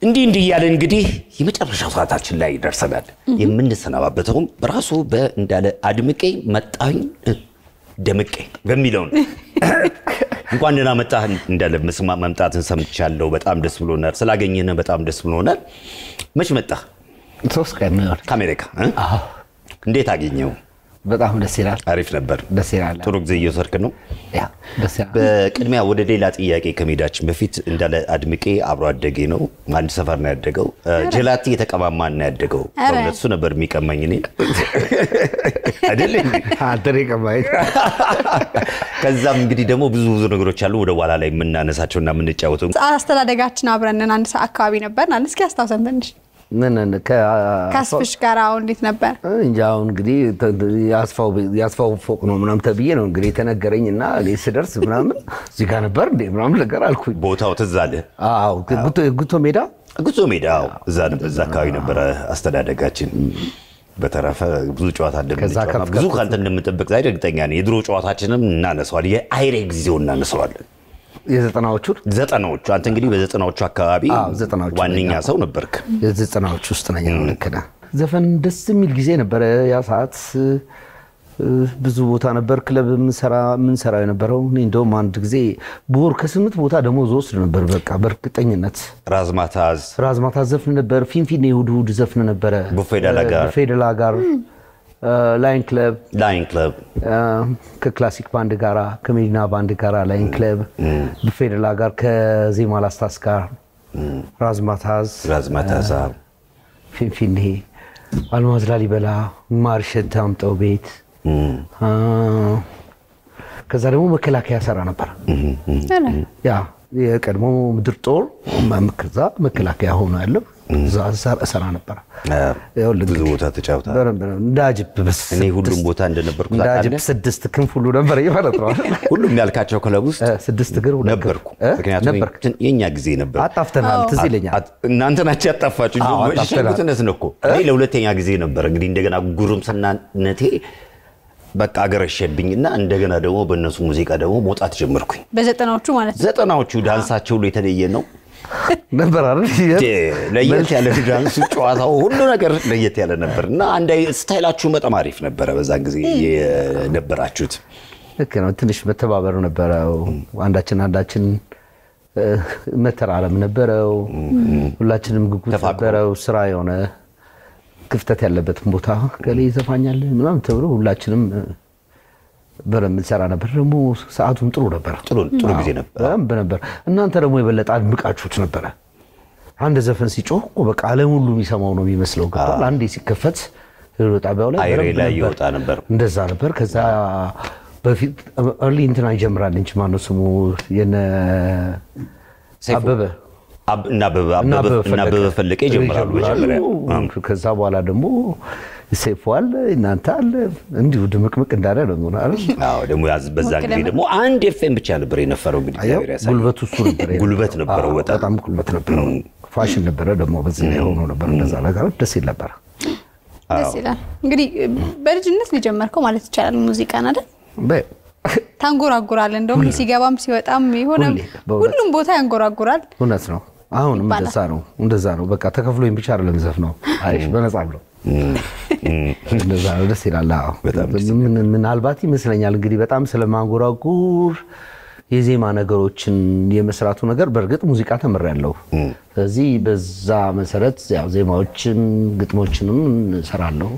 እንዲህ እንዲህ እያለን እንግዲህ የመጨረሻው ሰዓታችን ላይ ደርሰናል። የምንሰናባበተውም በራሱ በእንዳለ አድምቄ መጣኝ ደምቄ በሚለው ነው። እንኳን ደህና መጣህ እንዳለ መስማ መምጣትን ሰምቻለሁ። በጣም ደስ ብሎናል። ስላገኘን በጣም ደስ ብሎናል። መች መጣህ? ሶስት ቀን ነው የሆነ። ከአሜሪካ እ? አዎ እንዴት አገኘው? በጣም ደስ ይላል። አሪፍ ነበር። ደስ ይላል። ጥሩ ጊዜ እየወሰድክ ነው። ያ ደስ ይላል። በቅድሚያ ወደ ሌላ ጥያቄ ከመሄዳችን በፊት እንዳለ አድምቄ አብሮ አደጌ ነው። አንድ ሰፈር ነው ያደገው። ጀላቲ የተቀማማ ነው ያደገው። ኧረ። በእውነት እሱ ነበር የሚቀማኝ እኔ አይደል እንዴ? አንተ ነው የቀማኸኝ። ከዛም እንግዲህ ደግሞ ብዙ ብዙ ነገሮች አሉ ወደ ኋላ ላይ የምናነሳቸው እና የምንጫወተው አስተዳደጋችን አብረንን አንድ ሰዓት አካባቢ ነበር። እስኪ አስታውሰን ትንሽ ምን ከ- ከአስፍሽ ጋር አሁን እንዴት ነበር? እንጃ አሁን እንግዲህ ተ- የአስፋው ቤት- የአስፋው ፎቅ ነው ምናምን ተብዬ ነው እንግዲህ የተነገረኝ እና እኔ ስደርስ ምናምን እዚህ ጋር ነበር እንዴ ምናምን ነገር አልኩኝ። ቦታው ትዝ አለ። አዎ ጉቶ- ጉቶ ሜዳ ጉዞ ሜዳ አዎ፣ እዛ ነበር፣ እዛ አካባቢ ነበረ አስተዳደጋችን። በተረፈ ብዙ ጨዋታ ከዛ እንደምንጫወት ከፍ ብዙ ከፍ ከአንተ እንደምጠብቅ ዛሬ እርግጠኛ ነኝ። የድሮ ጨዋታችንም እናነሳዋለን፣ የአይሬ ጊዜው እናነሳዋለን። የዘጠናዎቹን ዘጠናዎቹ አንተ እንግዲህ በዘጠናዎቹ አካባቢ አዎ፣ ዘጠናዎቹ ዋነኛ ላይ፣ አዎ። ሰው ነበርክ። የዘጠናዎች ውስጥ ነኝ። አሁን ልክ ነህ። ዘፈን ደስ የሚል ጊዜ ነበረ ያ ሰዓት። እ፣ ብዙ ቦታ ነበር ክለብ የምንሰራ የነበረው። እኔ እንደውም አንድ ጊዜ በወር ከስምንት ቦታ ደሞዝ ወስድ ነበር። በቃ በእርግጠኝነት ራዝማታዝ ራዝማታ ዘፍን ነበር። ፊንፊኔ እሑድ እሑድ ዘፍን ነበረ። ቡፌ ዳላ ጋር። ቡፌ ዳላ ጋር ላይን ክለብ ላይን ክለብ ከክላሲክ ባንድ ጋራ ከሜዲና ባንድ ጋራ ላይን ክለብ ቡፌ ዳላ ጋር ከዜማ ላስታስ ጋር ራዝማታዝ ራዝማታዝ አዎ። ፊንፊኔ አልማዝ ላሊበላ ማርሸት አምጠው ቤት አ፣ ከዛ ደግሞ መከላከያ ሰራ ነበር። ኧረ፣ ያ የቀድሞ ምድር ጦር መ- ከዛ መከላከያ ሆኖ ያለው እዛ ሰራ- ሰራ ነበር። አዎ። ይኸውልህ ብዙ እንግዲህ ቦታ ተጫውታ በደንብ ነው። እንደ አጅብ በስ እኔ ሁሉም ቦታ እንደነበርኩ እንደ አጅብ ታውቃለህ። ስድስት ክንፍ ሁሉ ነበር ማለት ነው። ሁሉም ያልካቸው ክለብ ውስጥ እ፣ ስድስት እግር ሁለት ክንፍ። ነበርኩ። እ? ምክንያቱም ነበርክ። የኛ ጊዜ ነበር። አጣፍተናል። ትዝ ይለኛል። አት- እናንተ ናቸው ያጣፋችሁ እንጂ አዎ፣ አጣፍተናል። ሸጉትነት ነው እኮ እኔ ለሁለተኛ ጊዜ ነበር እንግዲህ እንደገና ጉርምስናነቴ በቃ አገረሸብኝና እንደገና ደግሞ በእነሱ ሙዚቃ ደግሞ መውጣት ጀመርኩኝ። በዘጠናዎቹ ማለት ነው። ዘጠናዎቹ ዳንሳቸው ሁሉ የተለየ ነው። ነበር አይደል? ለየት ያለ ዳንሱ፣ ጨዋታው፣ ሁሉ ነገር ለየት ያለ ነበር እና አንድ አይ- ስታይላችሁ በጣም አሪፍ ነበረ በዛን ጊዜ የነበራችሁት። ልክ ነው። ትንሽ መተባበር ነበረው። አንዳችን አንዳችን እ፣ መተራረም ነበረው። ሁላችንም ጉጉት ተፋቅሮ። ነበረው። ስራ የሆነ ክፍተት ያለበትን ቦታ ከላይ ይዘፋኛል ምናምን ተብሎ ሁላችንም እ፣ በደንብ እንሰራ ነበር። ደግሞ ሰዓቱም ጥሩ ነበር። ጥሩ ጥሩ ጊዜ ነበር። በደንብ ነበር። እናንተ ደግሞ የበለጠ አድምቃችሁት ነበረ። አንድ ዘፈን ሲጮህ እኮ በቃ ዓለም ሁሉ የሚሰማው ነው የሚመስለው። ገብቶሃል? አንዴ ሲከፈት ሬዲዮ ጣቢያው ላይ አይሬ በደንብ ላይ ነበር። ይወጣ ነበር። እንደዛ ነበር። ከዛ በፊት እርሊ እንትና ይጀምራል እንጂ ማነው ስሙ የነ ሰይፉ። አበበ አብ- እና አበበ እና አበበ- እና አበበ ፈለቀ ይጀምራሉ መጀመሪያ። ይጀምራሉ። ከዛ በኋላ ደግሞ ሰይፉ አለ እናንተ አለ እንዲሁ ድምቅምቅ እንዳለ ነው የሚሆነው አይደል? አዎ ደግሞ ያዝ- በዛን ጊዜ ደግሞ አንድ ኤፍኤም ብቻ ነበር የነበረው። እንግዲህ አየው፣ እግዚአብሔር ያሳየው። ጉልበቱ እሱ ነበር። ጉልበት ነበረው አዎ፣ በጣም። በጣም ጉልበት ነበረው። ፋሽን ነበረ ደግሞ በዚህ ላይ ሆኖ ነበር። እንደዛ ነገሮች ደስ ይል ነበር። ደስ ይላል። እንግዲህ በልጅነት ነው የጀመርከው ማለት ይቻላል ሙዚቃን አይደል? በ- ታንጎራጉራል። እንደውም ሲገባም ሲወጣም የሆነ ሁሌ፣ በእውነት። ሁሉም ቦታ ያንጎራጉራል። እውነት ነው። አሁንም ይባላል። እንደዛ ነው እንደዛ ነው። በቃ ተከፍሎኝ ብቻ አይደለም ዘፍነው አይሽ በነጻ ነው። እንደዛ ነው። ደስ ይላል። አዎ በጣም ደስ ምን- ምናልባት ይመስለኛል እንግዲህ በጣም ስለማንጎራጉር የዜማ ነገሮችን የመስራቱ ነገር በእርግጥ ሙዚቃ ተምሬያለሁ። ስለዚህ በዛ መሰረት ያው ዜማዎችን ግጥሞችንም እሰራለሁ።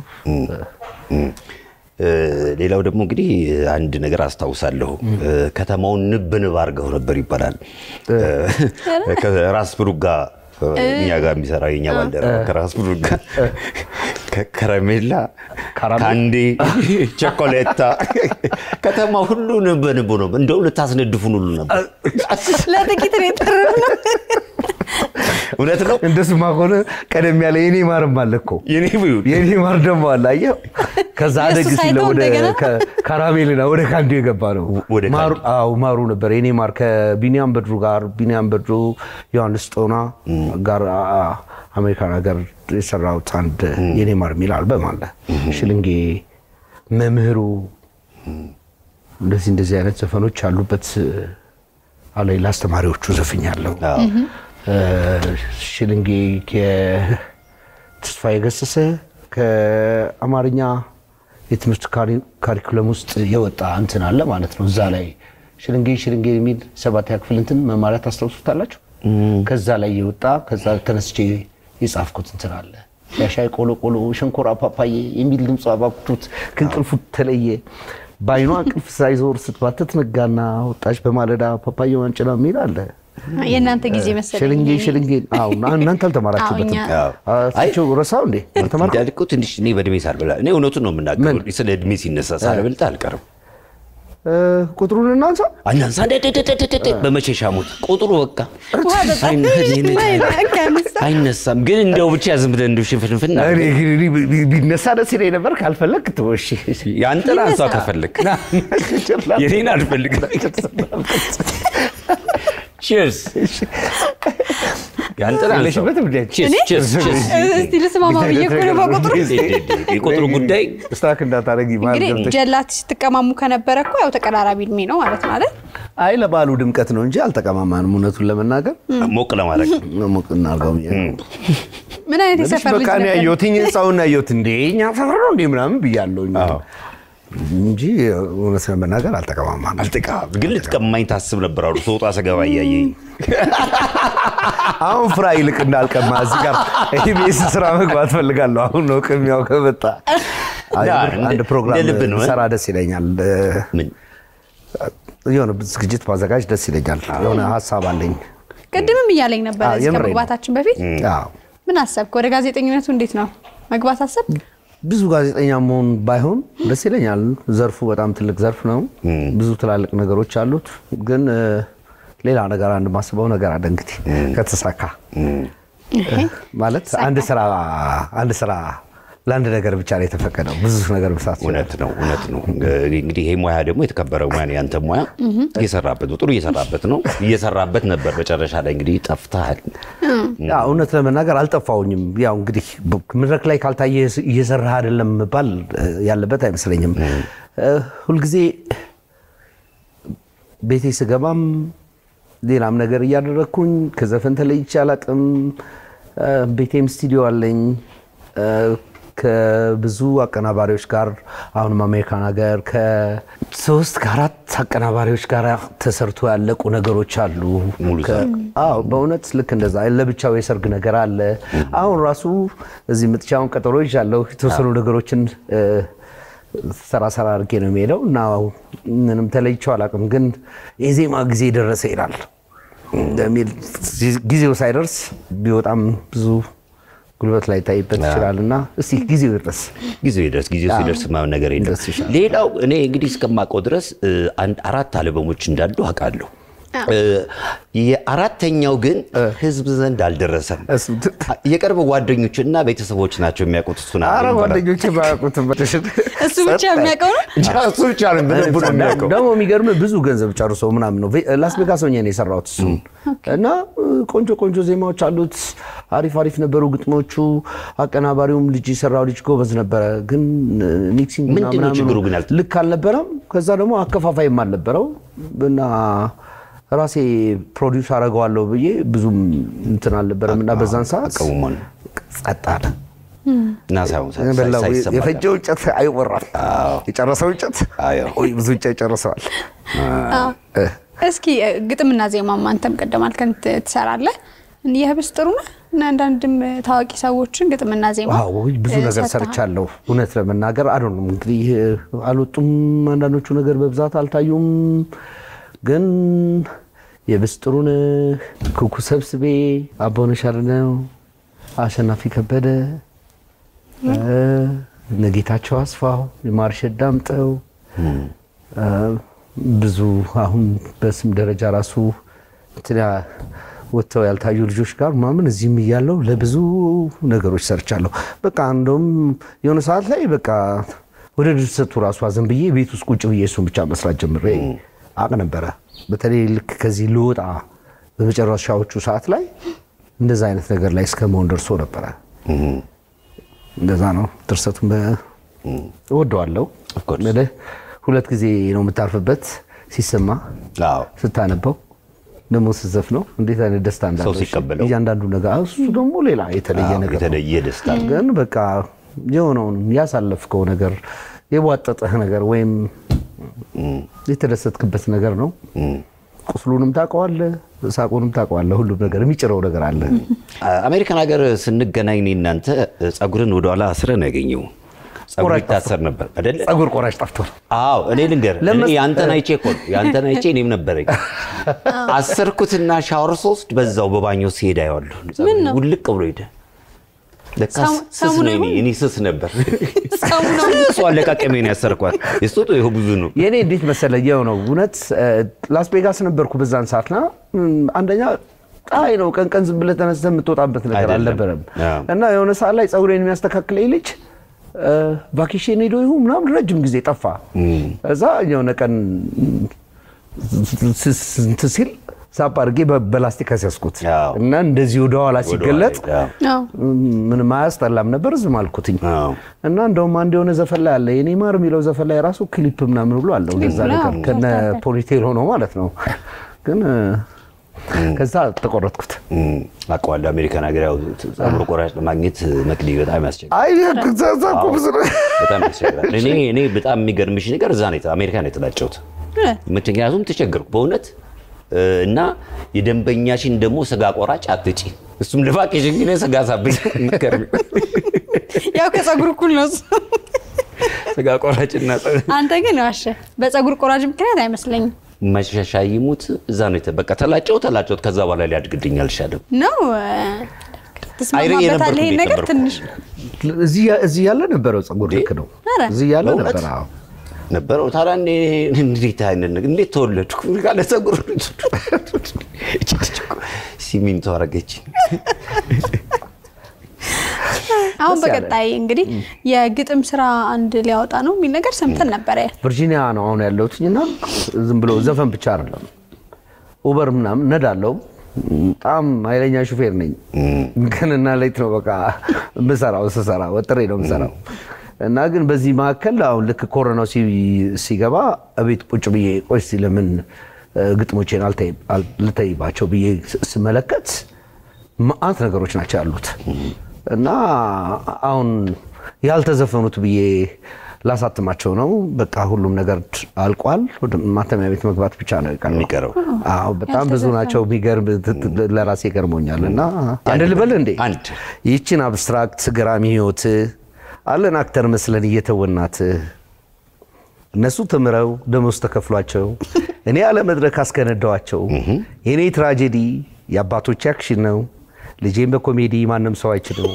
እ፣ ሌላው ደግሞ እንግዲህ አንድ ነገር አስታውሳለሁ። እ፣ ከተማውን ንብ ንብ አድርገው ነበር ይባላል። እ፣ ከራስ ብሩክ ጋር እ፣ እኛ ጋር የሚሰራ የኛ ባልደረባ ከራስ ብሩክ ጋር ከከረሜላ ካራሜል? ካንዴ ቸኮሌታ ከተማ ሁሉ ንብ ንብ ነው። እንደውም ልታስነድፉን ሁሉ ነበር። ለጥቂት ነው የጠረፍነው። እውነት ነው። እንደሱማ ከሆነ ቀደም ያለ የኔ ማርም አለ እኮ የኔ ብዩን የኔ ማር ደግሞ አለ አየው። ከዛ አደግ እሱ ሲለ ሳይተው ወደ እንደገና? ከ- ካራሜልና ወደ ካንዱ የገባ ነው። ወደ ካንዱ። ማሩ አዎ ማሩ ነበር የኔ ማር ከቢኒያም በድሩ ጋር ቢኒያም በድሩ ዮሐንስ ጦና ጋር አ- አ- አሜሪካን ሀገር የሰራሁት አንድ የኔ ማር የሚል አልበም አለ። ሽልንጌ መምህሩ እንደዚህ እንደዚህ አይነት ዘፈኖች ያሉበት አለ። ለአስተማሪዎቹ ዘፍኛለሁ። ሽልንጌ ከተስፋዬ ገሰሰ ከአማርኛ የትምህርት ካሪኩለም ውስጥ የወጣ እንትን አለ ማለት ነው። እዛ ላይ ሽልንጌ ሽልንጌ የሚል ሰባተኛ ክፍል እንትን መማሪያ ታስታውሱታላችሁ? ከዛ ላይ የወጣ ከዛ ተነስቼ የጻፍኩት እንትን አለ። ያሻይ ቆሎ ቆሎ ሸንኮራ ፓፓዬ የሚል ድምፅ አባብቱት ከእንቅልፉ ተለየ። በአይኗ እንቅልፍ ሳይዞር ስትባትት ነጋና ወጣች በማለዳ ፓፓዬ ዋንጭላ የሚል አለ። የእናንተ ጊዜ መሰለኝ። ሽልንጌ ሽልንጌ አዎ፣ እናንተ አልተማራችሁበትም። አዎ፣ እኛ- አቸው ረሳው እንዴ አልተማርኩም? እንዳልኩ ትንሽ እኔ በእድሜ ሳልበላ እኔ እውነቱን ነው የምናገረው። ስለ እድሜ ሲነሳ ሳልበልጥ አልቀርም። እ፣ ቁጥሩን እናንሳ። አናንሳ እንደደደደደደ በመቼሻ ሞት ቁጥሩ በቃ ውሃ ጠጣ። አይነ- ወይኔ፣ ከነሳ። አይነሳም። ግን እንደው ብቻ ዝም ብለህ እንደው ሽንፍንፍን እኔ ግን እኔ ቢ- ቢነሳ ደስ ይለኝ ነበር። ካልፈለግ ትወሽ ያንተን አንሷ ከፈለክ የኔን አልፈልግም። ቺርስ ያንተን አንሷ የለሽበትም እንዴ? ቺርስ ቺርስ ቺርስ እስቲ ልስማማ ብዬ እኮ ነው በቁጥሩ። የቁጥሩ ጉዳይ ስታክ እንዳታረጊ ማለት እንግዲህ ገብተሽ ጀላት ስትቀማሙ ከነበረ እኮ ያው ተቀራራቢ እድሜ ነው ማለት ነው አይደል? አይ ለባሉ ድምቀት ነው እንጂ አልተቀማማንም። እውነቱን ለመናገር ሞቅ ለማድረግ ሞቅ እናድርገው ብዬ ነው። ምን አይነት ትንሽ የሰፈር ልጅ በቃ እኔ ነበር? ያየሁትኝ ህንፃውን ያየሁት እንዴ እኛ ሰፈር ነው እንዴ ምናምን ብያለሁኝ አዎ። እንጂ እውነት ለመናገር አልተቀማማንም። አልጥቃም ግን ልትቀማኝ ታስብ ነበር አሉ ሰውጣ ሰገባ እያየኝ አሁን ፍራ ይልቅ እንዳልቀማ እዚህ ጋር ኢቢኤስ ስራ መግባት ፈልጋለሁ። አሁን ነው ቅሚያው ከመጣ አይ፣ ያ፣ አንድ እንደ- ፕሮግራም እንደ ልብ ነው፣ እ? ሰራ ደስ ይለኛል። ምን የሆነ ዝግጅት ማዘጋጅ ደስ ይለኛል። የሆነ ሀሳብ አለኝ። ቅድምም እያለኝ ነበር አዎ፣ እዚህ የምሬን ነው። ከመግባታችን በፊት አዎ። ምን አሰብክ? ወደ ጋዜጠኝነቱ እንዴት ነው መግባት አሰብክ? ብዙ ጋዜጠኛ መሆን ባይሆን ደስ ይለኛል። ዘርፉ በጣም ትልቅ ዘርፍ ነው። ብዙ ትላልቅ ነገሮች አሉት። ግን እ፣ ሌላ ነገር አንድ ማስበው ነገር አለ እንግዲህ ከተሳካ ማለት አንድ ስራ አንድ ስራ ለአንድ ነገር ብቻ ነው የተፈቀደው። ብዙ ነገር መስራት ይችላል። እውነት ነው እውነት ነው። እንግዲህ ይሄ ሙያ ደግሞ የተከበረ ሙያ ነው። ያንተ ሙያ እየሰራበት ነው፣ ጥሩ እየሰራበት ነው፣ እየሰራበት ነበር። መጨረሻ ላይ እንግዲህ ጠፍተሃል። ያው እውነት ለመናገር አልጠፋውኝም። ያው እንግዲህ በ- መድረክ ላይ ካልታየ እየሰራህ አይደለም መባል እ፣ ያለበት አይመስለኝም። እ፣ ሁልጊዜ ቤቴ ስገባም ሌላም ነገር እያደረግኩኝ ከዘፈን ተለይቼ አላቅም። እ፣ ቤቴም ስቱዲዮ አለኝ እ፣ ከብዙ አቀናባሪዎች ጋር አሁንም አሜሪካን ሀገር ከሶስት ከአራት አቀናባሪዎች ጋር ተሰርቶ ያለቁ ነገሮች አሉ። ሙሉ ከ- አዎ በእውነት ልክ እንደዛ ለብቻው የሰርግ ነገር አለ። አሁን ራሱ እዚህ ምጥቻውን ቀጠሮ ይዣለሁ። የተወሰኑ ነገሮችን እ፣ ሰራ ሰራ አድርጌ ነው የሚሄደው እና ምንም ተለይቼው አላውቅም። ግን የዜማ ጊዜ ደረሰ ይላል እንደሚል ጊዜው ሳይደርስ ቢወጣም ብዙ ጉልበት ላይ ታይበት ይችላል እና እስቲ ጊዜው ይድረስ። ጊዜው ይደርስ። ጊዜው ሲደርስ ማየው ነገር የለም። ደስ ይሻላል። ሌላው እኔ እንግዲህ እስከማውቀው ድረስ እ፣ አንድ አራት አልበሞች እንዳሉ አውቃለሁ። እ፣ የአራተኛው ግን ህዝብ ዘንድ አልደረሰም። እሱ- የቅርብ ጓደኞችና ቤተሰቦች ናቸው የሚያውቁት እሱን አረ አልበም በራ- ጓደኞቼ ባያውቁትም እሱ ብቻ የሚያውቀው ነው። እሱ ብቻ ነው በደንብ ነው የሚያውቀው። ደግሞ የሚገርም ብዙ ገንዘብ ጨርሶ ምናምን ነው። ቬ- ላስ ቬጋስ ሆኜ ነው የሰራሁት እሱን እና እ፣ ቆንጆ ቆንጆ ዜማዎች አሉት። አሪፍ አሪፍ ነበሩ ግጥሞቹ። አቀናባሪውም ልጅ የሰራው ልጅ ጎበዝ ነበረ፣ ግን እ፣ ሚክሲንግ እና ምንድን ነው ምናምኑ ችግሩ ግን ያልተ- ልክ አልነበረም። ከዛ ደግሞ አከፋፋይም አልነበረው እና ራሴ ፕሮዲውስ አደርገዋለሁ ብዬ ብዙም እንትን አልነበረም እና በዛን ሰዓት አቀሙሟል ጸጥ አለ። እና ሳይሆን ሳይ- በላው ሳይሰማ የፈጀው እንጨት አይወራም። የጨረሰው እንጨት አዎ። ወይ ብዙ እንጨት ጨርሰዋል። እ፣ እስኪ እ፣ ግጥምና ዜማማ አንተም ቅድም አልከን ት- ትሰራለህ። የህብስ ጥሩ ነህ እና አንዳንድም እ፣ ታዋቂ ሰዎችን ግጥምና ዜማ ዋው ብዙ እ፣ ነገር ሰጥተሃል። ሰርቻለሁ። እውነት ለመናገር አዶ ነው እንግዲህ እ፣ አልወጡም። አንዳንዶቹ ነገር በብዛት አልታዩም። ግን የብስጥሩነህ ኩኩ ሰብስቤ፣ አቦነሽ አድነው፣ አሸናፊ ከበደ፣ እ፣ ነጌታቸው አስፋው፣ የማርሸት ዳምጠው እ፣ ብዙ አሁን በስም ደረጃ ራሱ እንትን ያ- ወጥተው ያልታዩ ልጆች ጋር ምናምን እዚህም እያለው ለብዙ ነገሮች ሰርቻለሁ። በቃ እንደውም የሆነ ሰዓት ላይ በቃ ወደ ድርሰቱ ራሱ አዘን ብዬ ቤት ውስጥ ቁጭ ብዬ እሱን ብቻ መስራት ጀምሬ አቅ ነበረ። በተለይ ልክ ከዚህ ልወጣ በመጨረሻዎቹ ሰዓት ላይ እንደዛ አይነት ነገር ላይ እስከ መሆን ደርሶ ነበረ። እንደዛ ነው። ድርሰቱን በ- እወደዋለሁ። Of course. ምልህ ሁለት ጊዜ ነው የምታርፍበት ሲሰማ አዎ ስታነበው ደግሞ ስዘፍ ነው እንዴት አይነት ደስታ እንዳለው ሲቀበለው። እያንዳንዱ ነገር እሱ ደግሞ ሌላ የተለየ አዎ፣ ነገር ነው። የተለየ ደስታ ነው። ግን በቃ የሆነውን ያሳለፍከው ነገር የቧጠጠህ ነገር ወይም የተደሰትክበት ነገር ነው። ቁስሉንም ታውቀዋለህ፣ ሳቁንም ታውቀዋለህ። ሁሉም ነገር የሚጭረው ነገር አለ። አሜሪካን ሀገር ስንገናኝ እኔ እናንተ ጸጉርን ወደኋላ አስረህ ነው ያገኘው። ጸጉር ቆራጭ ይታሰር ነበር አይደለ? ጸጉር ቆራጭ ጠፍቶ ነው። አዎ እኔ ልንገርህ፣ እኔ ለመስ- ያንተን አይቼ እኮ ነው ያንተን አይቼ እኔም ነበረኝ አሰርኩትና ሻወር ሶስት በዛው በባኞ ሲሄድ አየዋለሁ። ጸጉሬ ውልቅ ብሎ ሄደ። ለካ ሰሙ- ስስ ሰሙን ነው እኔ አይሆን? እኔ ስስ ነበር። ሰው ነው እሱ አለቃቀሜ ነው ያሰርኳት። የሱ ጦ ይኸው ብዙ ነው። የእኔ እንዴት መሰለህ የው ነው እውነት ላስ ቬጋስ ነበርኩ በዛን ሰዓትና እም፣ አንደኛ ፀሐይ ነው ቀን ቀን ዝም ብለህ ተነስተህ የምትወጣበት ነገር አይደለም። አልነበረም አዎ። እና የሆነ ሰዓት ላይ ፀጉሬን የሚያስተካክለኝ ልጅ እ፣ ቫኬሽን ሄዶ ይሁን ምናምን ረጅም ጊዜ ጠፋ እዛ የሆነ ቀን ስ- ስ- እንትን ሲል ሳፕ አድርጌ በ- በላስቲክ አስያዝኩት አዎ። እና እንደዚህ ወደኋላ ሲገለጥ ወደኋላ ሄደ። አዎ። ምንም አያስጠላም ነበር ዝም አልኩትኝ አዎ። እና እንደውም አንድ የሆነ ዘፈን ላይ አለ የኔ ማር የሚለው ዘፈን ላይ ራሱ ክሊፕ ምናምን ብሎ አለው ክሊፕ እንደዛ ነው፣ ነገር አዎ። ከነ ተከታታይ። ፖኒቴል ሆኖ ማለት ነው ግን እ፣ ከዛ ተቆረጥኩት እም፣ አውቀዋለሁ። አሜሪካን ሀገር ያው ጸጉር ቆራጭ ለማግኘት መቅዲ በጣም ያስቸግራል። አይ ከዛ እኮ ብዙ ነው በጣም ያስቸግራል። እኔ እኔ በጣም የሚገርምሽ ነገር እዛ ነው አሜሪካ ነው የተላጨሁት። እ፣ ምክንያቱም ተቸገርኩ በእውነት እ፣ እና የደንበኛሽን ደግሞ ስጋ ቆራጭ አትጪ እሱም ለቫኬሽን ግን ስጋ ሳብኝ ምከር ያው ከጸጉር እኩል ነው እሱ። ስጋ ቆራጭና አንተ ግን ዋሸ። በጸጉር ቆራጭ ምክንያት አይመስለኝም መሸሻ ይሙት እዛ ነው የተ- በቃ ተላጨው ተላጨውት ከዛ በኋላ ሊያድግልኝ አልቻለም። ነው እ፣ አይሬ ትስማማበታለህ የነበርኩ ይሄን እንዴት ነገር ነበርኩ? ትንሽ እዚህ እዚህ ያለ ነበረው ፀጉር ልክ ነው ኧረ። እዚህ ያለ በእውነት? ነበር አዎ ነበረው ታዲያ እኔ እንዴት አይነት ነገር እንዴት ተወለድኩ ካለ ፀጉር ሲሚንቶ አረገች። አሁን ደስ ያለ። በቀጣይ እንግዲህ የግጥም ስራ አንድ ሊያወጣ ነው የሚል ነገር ሰምተን ነበረ። ቨርጂኒያ ነው አሁን ያለሁትኝ እና ዝም ብሎ ዘፈን ብቻ አይደለም ኡበር ምናምን ነዳለው በጣም ኃይለኛ ሹፌር ነኝ ቀንና ሌት ነው በቃ የምሰራው ስሰራ ወጥሬ ነው የምሰራው እና ግን በዚህ መካከል አሁን ልክ ኮሮናው ሲ- ሲገባ እቤት ቁጭ ብዬ ቆይ እስኪ ለምን እ፣ ግጥሞቼን አልተይ- አል- ልተይባቸው ብዬ ስ- ስመለከት መዓት ነገሮች ናቸው ያሉት እና አሁን ያልተዘፈኑት ብዬ ላሳትማቸው ነው። በቃ ሁሉም ነገር አልቋል። ወደ ማተሚያ ቤት መግባት ብቻ ነው የቀረው። የሚቀረው። አዎ በጣም ብዙ ናቸው። የሚገርም ለራሴ ይገርሞኛል። እና አንድ ልበል እንዴ አንድ ይህችን አብስትራክት ገራሚ ህይወት አለን አክተር መስለን እየተወናት እነሱ ተምረው ደሞዝ ተከፍሏቸው እኔ ያለ መድረክ አስከነዳዋቸው። የእኔ ትራጀዲ የአባቶች አክሽን ነው። ልጄን በኮሜዲ ማንም ሰው አይችለው።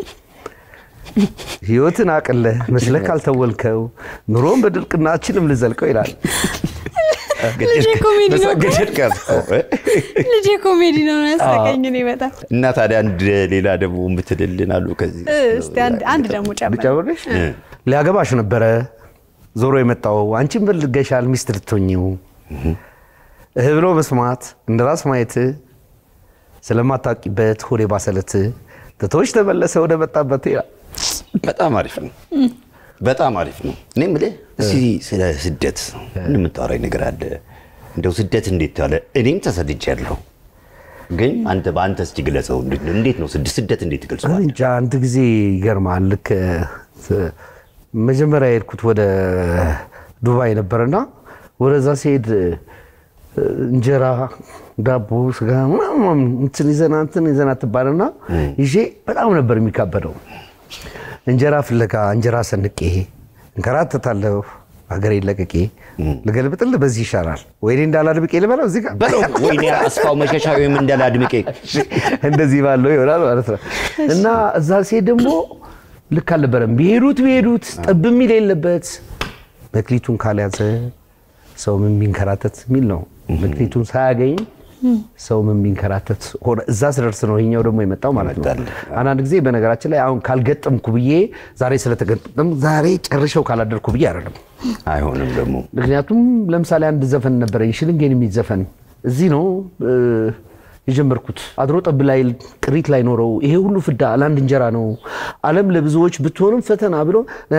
ህይወትን አቅለህ መስለህ ካልተወልከው ኑሮን በድርቅናችንም ልዘልቀው ይላል። ልጄ ኮሜዲ ነው እኮ። ገደል ቀርተው እ? ልጄ ኮሜዲ ነው ያሳቀኝ እኔ በጣም እና ታዲያ አንድ ሌላ ደግሞ የምትልልን አሉ ከዚህ እ፣ እስቲ አንድ አንድ ደግሞ ጨምር። ልጨምርልሽ? ሊያገባሽ ነበረ ዞሮ የመጣው አንቺን በልገሻል ሚስት ልትሆኚው እህ ብሎ መስማት እንደ ራስ ማየት ስለማታውቂበት ሆዴ ባሰለት ትቶች ተመለሰ ወደ መጣበት ይላል። በጣም አሪፍ ነው። በጣም አሪፍ ነው። እኔ የምልህ እስኪ ስለ ስደት ምን የምታወራኝ ነገር አለ? እንደው ስደት እንዴት ያለ እኔም ተሰድጃለሁ፣ ግን አንተ በአንተ እስኪ ግለጸው። እንዴት ነው- እንዴት ነው ስድ- ስደት እንዴት እኔ ትገልጸዋል? እንጃ አንድ ጊዜ ይገርማል። ልክ እ፣ መጀመሪያ የሄድኩት ወደ ዱባይ ነበርና ወደዛ ሲሄድ እ፣ እንጀራ፣ ዳቦ፣ ስጋ ምናምን እንትን ይዘና እንትን ይዘና ትባልና ይዤ በጣም ነበር የሚካበደው። እንጀራ ፍለጋ እንጀራ ሰንቄ እንከራተታለሁ ሀገሬ ለቅቄ ልገልብጥልህ በዚህ ይሻላል ወይኔ እንዳላድብቄ ልበለው እዚህ ጋር በለው ወይኔ አስፋው መሸሻ ወይም እንዳለ አድምቄ እንደዚህ ባለው ይሆናል ማለት ነው። እና እዛ ሴት ደግሞ ልክ አልነበረም። ቢሄዱት ቢሄዱት ጠብ የሚል የለበት መክሊቱን ካልያዘ ሰው ምን ቢንከራተት የሚል ነው። መክሊቱን ሳያገኝ ሰው ምን ቢንከራተት ሆነ። እዛ ስደርስ ነው ይሄኛው ደግሞ የመጣው ማለት ነው። ይመጣል። አንዳንድ ጊዜ በነገራችን ላይ አሁን ካልገጠምኩ ብዬ ዛሬ ስለተገጠም ዛሬ ጨርሸው ካላደርኩ ብዬ አይደለም። አይሆንም ደግሞ ምክንያቱም ለምሳሌ አንድ ዘፈን ነበረኝ ሽልንጌን የሚል ዘፈን እዚህ ነው እ፣ የጀመርኩት አድሮ ጠብ ላይ ቅሪት ላይ ኖረው ይሄ ሁሉ ፍዳ ለአንድ እንጀራ ነው ዓለም ለብዙዎች ብትሆንም ፈተና ብሎ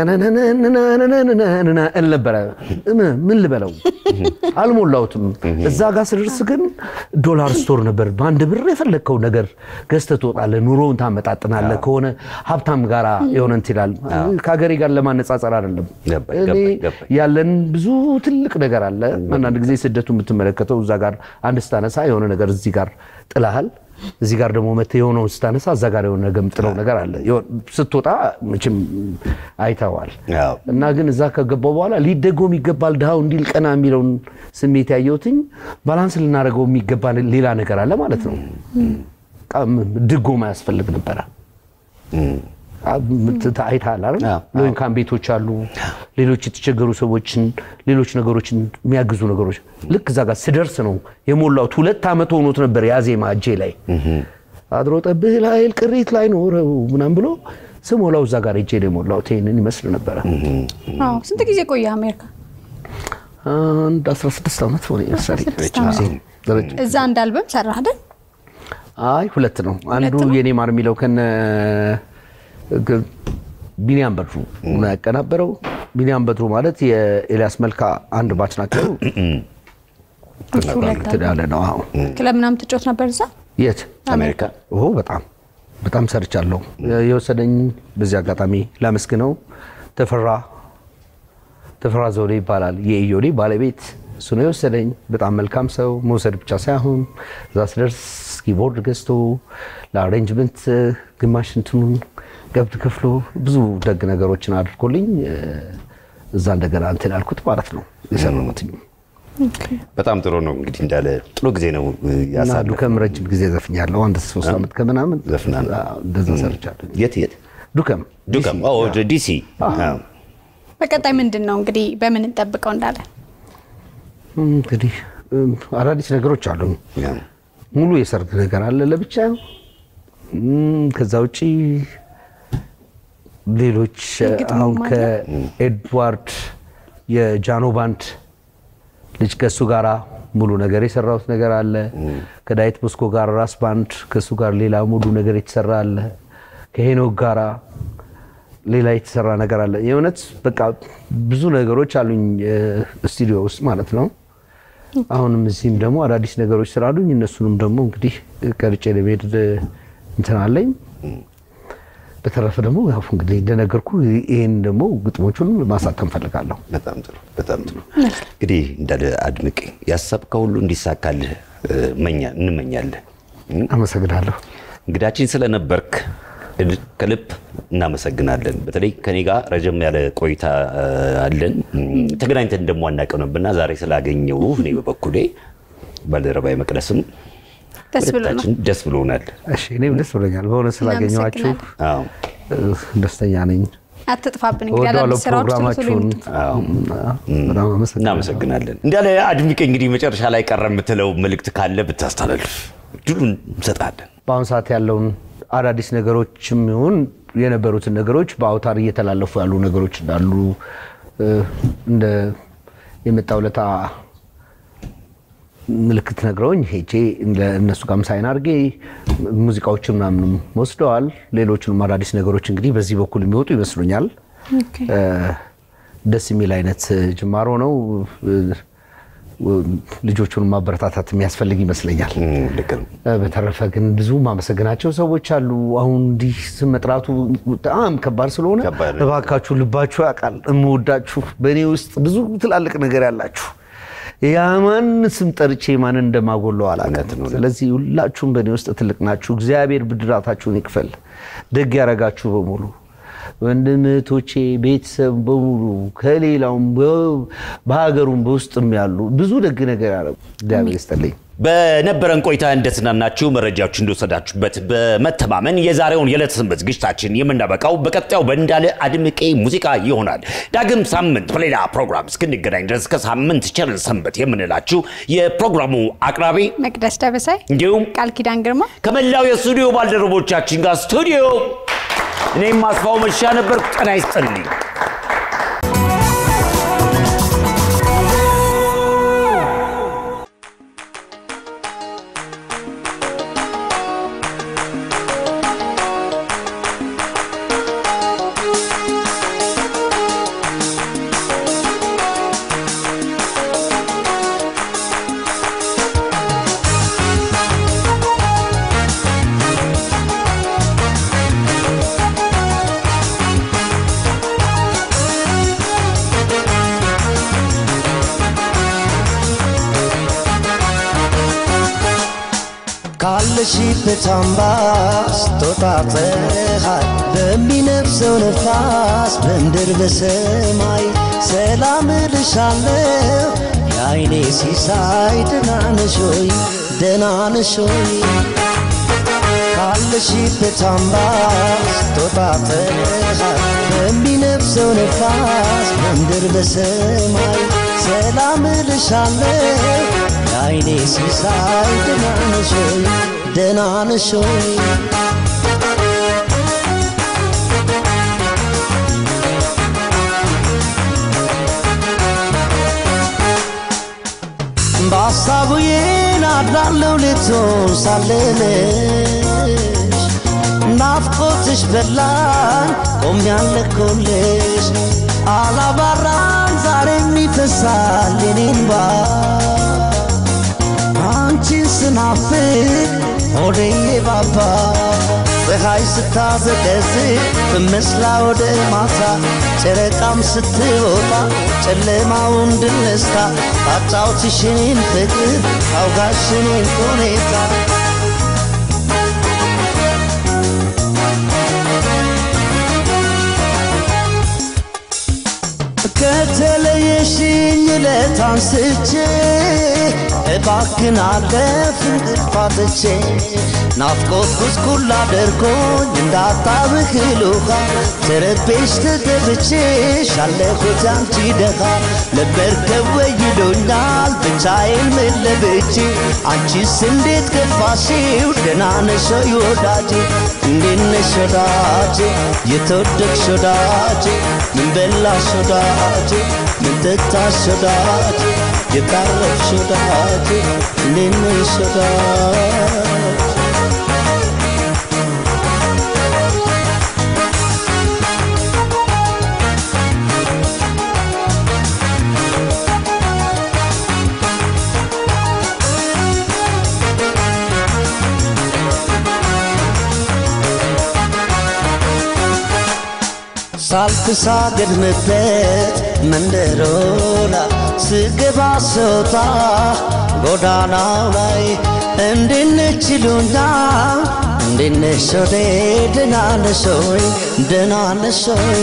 እል ነበረ። ምን ልበለው አልሞላሁትም። እዛ ጋር ስደርስ ግን ዶላር ስቶር ነበር። በአንድ ብር የፈለግከው ነገር ገዝተህ ትወጣለህ። ኑሮውን ታመጣጥናለህ። ከሆነ ሀብታም ጋር የሆነ እንትን ይላል። ከሀገሬ ጋር ለማነጻጸር አይደለም። ገባኝ፣ እኔ ገባኝ፣ ገባኝ። ያለን ብዙ ትልቅ ነገር አለ። አንዳንድ ጊዜ ስደቱ የምትመለከተው እዛ ጋር አንድ ስታነሳ የሆነ ነገር እዚህ ጋር ጥላሃል፣ እዚህ ጋር ደግሞ መተህ የሆነውን ስታነሳ እዛ ጋር የሆነ ነገር የምጥለው ነገር አለ። የሆነ- ስትወጣ መቼም አይተዋል። አዎ። እና ግን እዛ ከገባው በኋላ ሊደጎም ይገባል ድሃው እንዲል ቀና የሚለውን ስሜት ያየሁትኝ ባላንስ ልናደርገው የሚገባ ሌላ ነገር አለ ማለት ነው። በቃ ድጎማ ያስፈልግ ነበረ። አይተሃል አይደል? አዎ። ሎንካን ቤቶች አሉ። ሌሎች የተቸገሩ ሰዎችን ሌሎች ነገሮችን የሚያግዙ ነገሮች ልክ እዛ ጋር ስደርስ ነው የሞላሁት። ሁለት ዓመት ሆኖት ነበር ያዜማ እጄ ላይ አድሮ ጠብህ ላይ ቅሪት ላይ ኖረው ምናምን ብሎ ስሞላው እዛ ጋር እጄ ላይ የሞላሁት ይህንን ይመስል ነበረ። አዎ። ስንት ጊዜ ቆየ አሜሪካ? አንድ 16 ዓመት ሆነ መሰለኝ። 16 ዓመት። ረጅም እዛ አንድ አልበም ሰራህ አይደል? አይ ሁለት ነው። አንዱ ሁለት ነው? የኔ ማር የሚለው ከነ ግ- ቢኒያም በድሩ ነው ያቀናበረው። ቢኒያም በድሩ ማለት የኤልያስ መልካ አንድ ባች ናቸው። እሱ ሁለት እንትን ያለ ነው። አዎ። ክለብ ምናምን ትጮት ነበር እዛ? የት አሜሪካ ኦ በጣም በጣም ሰርቻለሁ። የወሰደኝ በዚህ አጋጣሚ ላመስግነው ተፈራ ተፈራ ዘውዴ ይባላል። የኢዮዴ ባለቤት እሱ ነው የወሰደኝ። በጣም መልካም ሰው፣ መውሰድ ብቻ ሳይሆን እዛ ስደርስ ኪቦርድ ገዝቶ ለአሬንጅመንት ግማሽ እንትኑን ገብት ከፍሎ ብዙ ደግ ነገሮችን አድርጎልኝ እ፣ እዛ እንደገና እንትን ያልኩት ማለት ነው የሰራሁትኝ በጣም ጥሩ ነው። እንግዲህ እንዳለ ጥሩ ጊዜ ነው እና ያሳለፈው። ዱከም ረጅም ጊዜ ዘፍኛለሁ። አንድ ሶስት ዓመት ከምናምን ዘፍናል። አዎ፣ እንደዛ ሰርቻለሁ። የት የት? ዱከም ዱከም ኦ፣ ወደ ዲሲ አዎ። በቀጣይ ምንድን ነው እንግዲህ በምን እንጠብቀው እንዳለ እንግዲህ እም፣ አዳዲስ ነገሮች አሉ። ያው። ሙሉ የሰርግ ነገር አለ ለብቻ። እም፣ ከዛ ውጪ ሌሎች የግጥም አሁን አለ? ከኤድዋርድ የጃኖ ባንድ ልጅ ከእሱ ጋራ ሙሉ ነገር የሰራሁት ነገር አለ። ከዳዊት ቦስኮ ጋር ራስ ባንድ ከእሱ ጋር ሌላ ሙሉ ነገር የተሰራ አለ። ከሄኖክ ጋራ ሌላ የተሰራ ነገር አለ። የእውነት በቃ ብዙ ነገሮች አሉኝ እ፣ ስቱዲዮ ውስጥ ማለት ነው። አሁንም እዚህም ደግሞ አዳዲስ ነገሮች ስላሉኝ እነሱንም ደግሞ እንግዲህ ቀርጬ ለመሄድ እንትን አለኝ። በተረፈ ደግሞ ያው እንግዲህ እንደነገርኩ ይህን ደግሞ ግጥሞቹን ማሳተም ፈልጋለሁ። በጣም ጥሩ በጣም ጥሩ። እንግዲህ እንዳለ አድምቄ ያሰብከው ሁሉ እንዲሳካልህ እ፣ መኛ- እንመኛለን። አመሰግናለሁ። እንግዳችን ስለነበርክ እድ- ከልብ እናመሰግናለን። በተለይ ከኔ ጋር ረጀም ያለ ቆይታ እ፣ አለን። እም፣ ተገናኝተን ደግሞ አናውቅም ነበርና ዛሬ ስላገኘው እኔ በበኩሌ ባልደረባዬ መቅደስም ደስ ብሎናል። ሁለታችን ደስ ብሎናል። እሺ እኔም ደስ ብሎኛል በሆነ ስላገኘኋችሁ አዎ እ፣ ደስተኛ ነኝ። አትጥፋብን እንግዲህ እወዳለሁ አዳዲስ ስራዎች ቶሎ ቶሎ ፕሮግራማችሁን። ይምጡ። አዎ በጣም አመሰግናለሁ። እናመሰግናለን። እንዳለ አድምቄ እንግዲህ መጨረሻ ላይ ቀረ የምትለው መልእክት ካለ ብታስተላልፍ ድሉን እንሰጣለን። በአሁኑ ሰዓት ያለውን አዳዲስ ነገሮችም ይሁን የነበሩትን ነገሮች በአውታር እየተላለፉ ያሉ ነገሮች እንዳሉ እ፣ እንደ የመጣው ለታ ምልክት ነግረውኝ ሄጄ እነሱ ጋርም ሳይን አድርጌ ሙዚቃዎችን ምናምንም ወስደዋል። ሌሎቹንም አዳዲስ ነገሮች እንግዲህ በዚህ በኩል የሚወጡ ይመስሉኛል። ኦኬ። እ፣ ደስ የሚል አይነት ጅማሮ ነው። እ፣ ልጆቹን ማበረታታት የሚያስፈልግ ይመስለኛል። እም፣ ልክ ነው። በተረፈ ግን ብዙ ማመሰግናቸው ሰዎች አሉ። አሁን እንዲህ ስም መጥራቱ በጣም ከባድ ስለሆነ ከባድ ነው። እባካችሁ ልባችሁ ያውቃል እምወዳችሁ በእኔ ውስጥ ብዙ ትላልቅ ነገር ያላችሁ ያማን ስም ጠርቼ ማንን እንደማጎለው አላውቅም። ስለዚህ ሁላችሁም በእኔ ውስጥ ትልቅ ናችሁ። እግዚአብሔር ብድራታችሁን ይክፈል። ደግ ያረጋችሁ በሙሉ ወንድም እህቶቼ፣ ቤተሰብ በሙሉ ከሌላውም በ- በሀገሩም በውስጥም ያሉ ብዙ ደግ ነገር ያደረጉ እግዚአብሔር ይስጥልኝ። በነበረን ቆይታ እንደተዝናናችሁ መረጃዎች እንደወሰዳችሁበት በመተማመን የዛሬውን የዕለት ሰንበት ዝግጅታችን የምናበቃው በቀጣዩ በእንዳለ አድምቄ ሙዚቃ ይሆናል። ዳግም ሳምንት በሌላ ፕሮግራም እስክንገናኝ ድረስ ከሳምንት ቸርን ሰንበት የምንላችሁ የፕሮግራሙ አቅራቢ መቅደስ ደበሳይ እንዲሁም ቃል ኪዳን ግርማ ከመላው የስቱዲዮ ባልደረቦቻችን ጋር ስቱዲዮ እኔም ማስፋው መሻ ነበር። ጤና ይስጥልኝ። ካለሽበት አምባ ስትወጣ ፀሐይ በሚነፍሰው ነፋስ በምድር በሰማይ ሰላም እልሻለሁ የአይኔ ሲሳይ ደህና ነሽ ሆይ ደህና ነሽ ሆይ ካለሽበት አምባ ስትወጣ ፀሐይ በሚነፍሰው ነፋስ በምድር በሰማይ ሰላም እልሻለሁ የአይኔ ሲሳይ ደህና ነሽ ሆይ ደህና ነሽ ሆይ በሀሳቡ አድራለሁ ልትሆን ሳለነሽ ናፍቆትሽ በላን ቆም ያለኮልሽ አላባራም ዛሬም ይፈሳል የኔን ባ አንቺን ስናፍቅ ሆዴ ባባ ፀሐይ ስታዘቀዝቅ በመስላ ወደ ማታ ጨረቃም ስትወጣ ጨለማውን ድል ነስታ ታጫውትሽኔን ፍቅር አውጋሽኔን ሁኔታ ከተለየሽኝ ዕለት አንስቼ እባክን አለፍ እንቅፋትቼ ናፍቆት ጉስቁል አድርጎኝ እንዳጣብህል ውሃ ተረቤሽ ተገብቼሽ አለሁት አንቺ ደኻ ለበርከብ ይሉኛል ብቻዬን መለብቼ አንቺስ እንዴት ገፋሽው ደህና ነሽ ወይ ወዳጄ እንዴት ነሽ ወዳጄ የተወደድሽ ወዳጄ ምን በላሽ ወዳጄ ምን ጠጣሽ ወዳጄ የቃረብሽ ወዳጄ እንዴት ነሽ ወዳጄ ሳልተሳገድምበት መንደሮላ ስገባ ስወጣ ጎዳናው ላይ እንዴት ይሉኛል እንዴት ነሽ ወዴ ደህና ነሽ ወይ ደህና ነሽ ወይ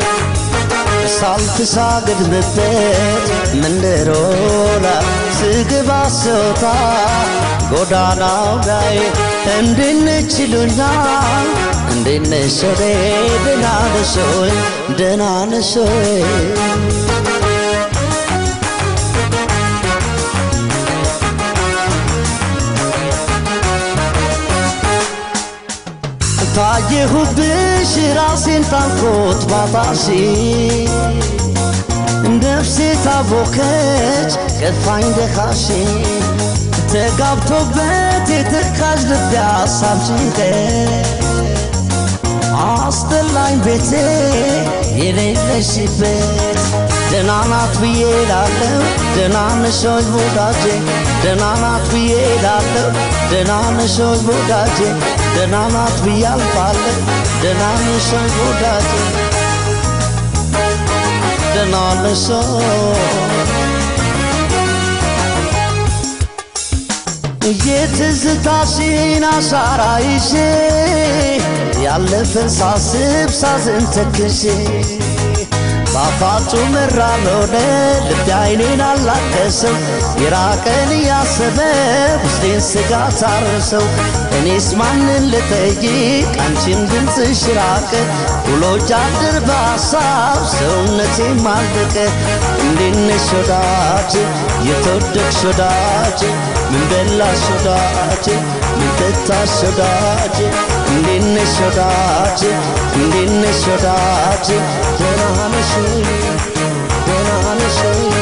ሳልተሳገድምበት መንደሮላ ስገባ ስወጣ ጎዳናው ላይ እንዴት ይሉኛል እንዴት ነሽ ወዴ ደህና ነሽ ወይ ደህና ነሽ ወይ ታየሁብሽ ራሴን ታንኮት ባጣሽ ነፍሴ ታቦከች ከፋኝ ደኻሽ ተጋብቶበት የተካዥ ልብ ያሳብ ጭንቀት አስጠላኝ ቤቴ የሌለሽበት ደህና ናት ብዬ ላለው ደህና ነሽ ወይ ወዳጄ ደህና ናት ብዬ ላለው ደህና ነሽ ወይ ወዳጄ ደህና ናት ብዬ አልፋለሁ ደህና ነሽ ወይ ወዳጄ ደህና ነሽ የትዝታሽን አሻራ ይዤ ያለፈን ሳስብ ሳዝን ተክዤ ጣፋጩ መራር ሆነ ልቤ አይኔን አላከሰው የራቀን እያሰበ ውስጤን ስጋት አረሰው እኔስ ማንን ልጠይቅ አንቺን ድምፅሽ ራቀ ውሎ ጃድር በሐሳብ ሰውነቴም አለቀ እንዴት ነሽ ወዳጄ የተወደድሽ ወዳጄ ምን በላሽ ወዳጄ ምን ጠጣሽ ወዳጄ እንዴት ነሽ ወዳጄ እንዴት ነሽ ወዳጄ ደህና ነሽ ወይ ደህና ነሽ ወይ